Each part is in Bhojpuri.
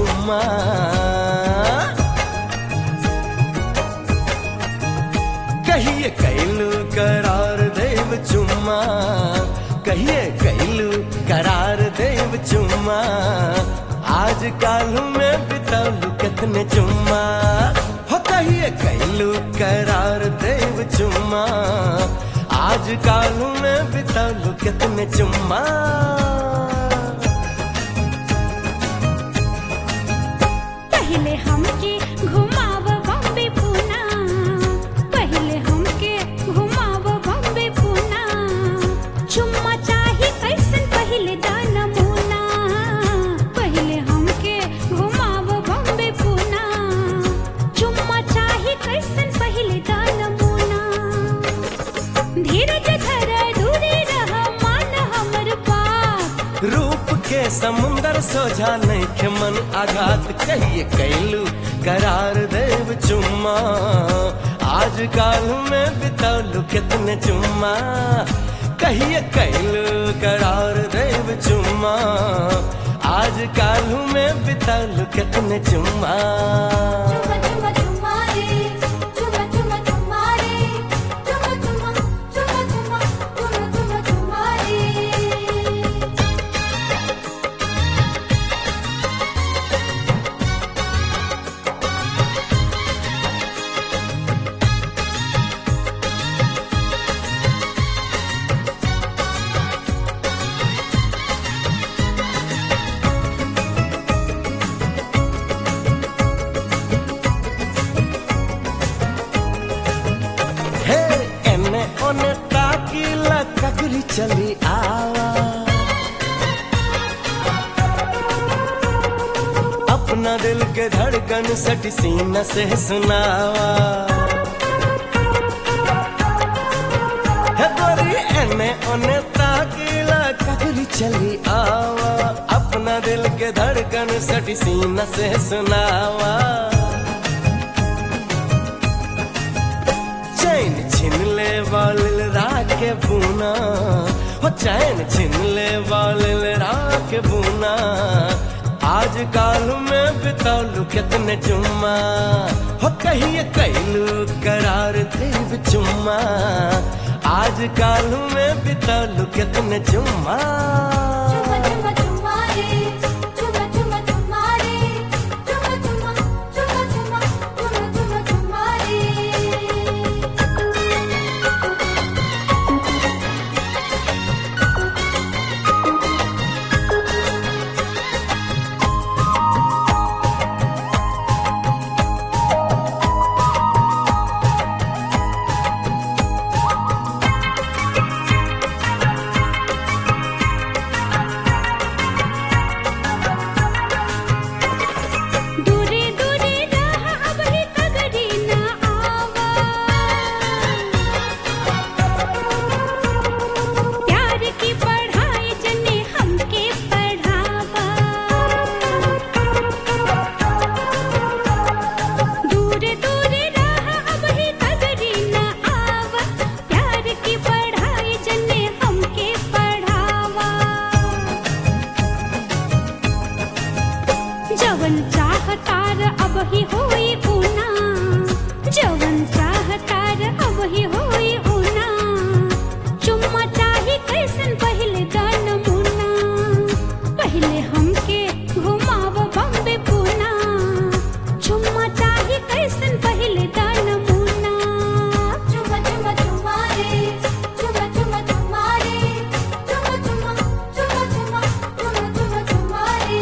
चुम्मा कहिए कैलू करार देव चुम्मा कहिए कैलू करार देव चुम्मा आज कालू में बितौलू कितने चुम्मा हो कहिए कैलू करार देव चुम्मा आज कालू में बितौलू कितने चुम्मा पहले हमके घुमाव बॉम्बे पूना पहले हमके घुमाव बॉम्बे पूना चुम्मा चाही कैसन पहले दाना मुना पहले हमके घुमाव बॉम्बे पूना चुम्मा चाही कैसन पहले दाना मुना धीरज धर दूरी रह मान हमर पास रूप के समुंदर सोझा नहीं के मन आघात कहिए कैलू करार देव चुम्मा आज काल में बितौलू कितने चुम्मा कहिए कैलू करार देव चुम्मा आज काल में बितौलू कितने चुम्मा चुम्मा चुम्मा चुम्मा रे चुम्मा चुम्मा चुम्मा रे चुम्मा चुम्मा चुम्मा चुम्मा चुम्मा चुम्मा चुम्मा रे हे एने ओने ताकीला ककरी चली आवा अपना दिल के धड़कन सट सीना से सुनावा हे गोरी एने ओने ताकीला ककरी चली आवा अपना दिल के धड़कन सट सीना से सुनावा चैन छिन ले वालिल राके बूना हो चैन छिन ले वालिल राके बूना आज काल में बितौलू कितने चुम्मा हो कहिए कैलू करार देव चुम्मा आज काल में बितौलू कितने चुम्मा चुम्मा चुम्मा चुम्मा रे चुम्मा चुम्मा चुम्मा रे चुम्मा चुम्मा चुम्मा चुम्मा चुम्मा चुम्मा चुम्मा रे दूरे दूरे रह अब ही कगरी न आवा प्यार की पढ़ाई जने हमके पढ़ावा दूरे दूरे रह अब ही कगरी न आवा प्यार की पढ़ाई जने हमके पढ़ावा जवन चाहतार अब ही होई ऊना जवन चाहतार अब ही होई ऊना चुम्मा चाही कैसन पहले दान मुना पहले हमके घुमाव बम्बे पूना चुम्मा चाही कैसन पहले दान मुना चुम्मा चुम्मा चुम्मा रे चुम्मा चुम्मा चुम्मा रे चुम्मा चुम्मा चुम्मा चुम्मा चुम्मा चुम्मा चुम्मा रे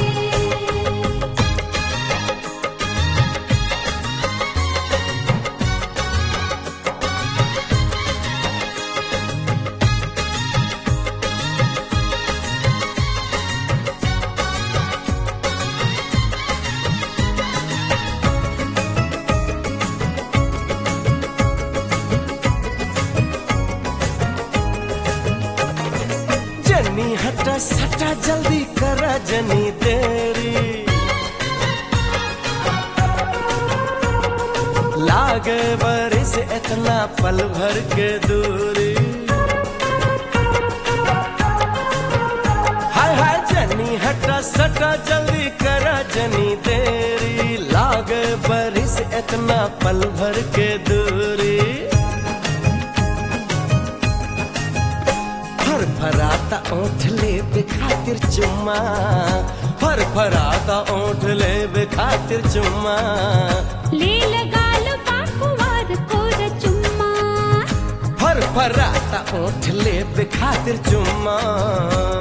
जनी हटा सटा जल्दी करा जनी देरी लागे बरिस इतना पल भर के दूरी हाय हाय जनी हट सटा सटा जल्दी करा जनी देरी लागे बरिस इतना पल भर के दूरी फर फराता ओठ ले खातिर चुम्मा फर फराता ओठ ले खातिर चुम्मा ले लगाल पाकुवार कोर चुम्मा फर फराता ओठ ले खातिर चुम्मा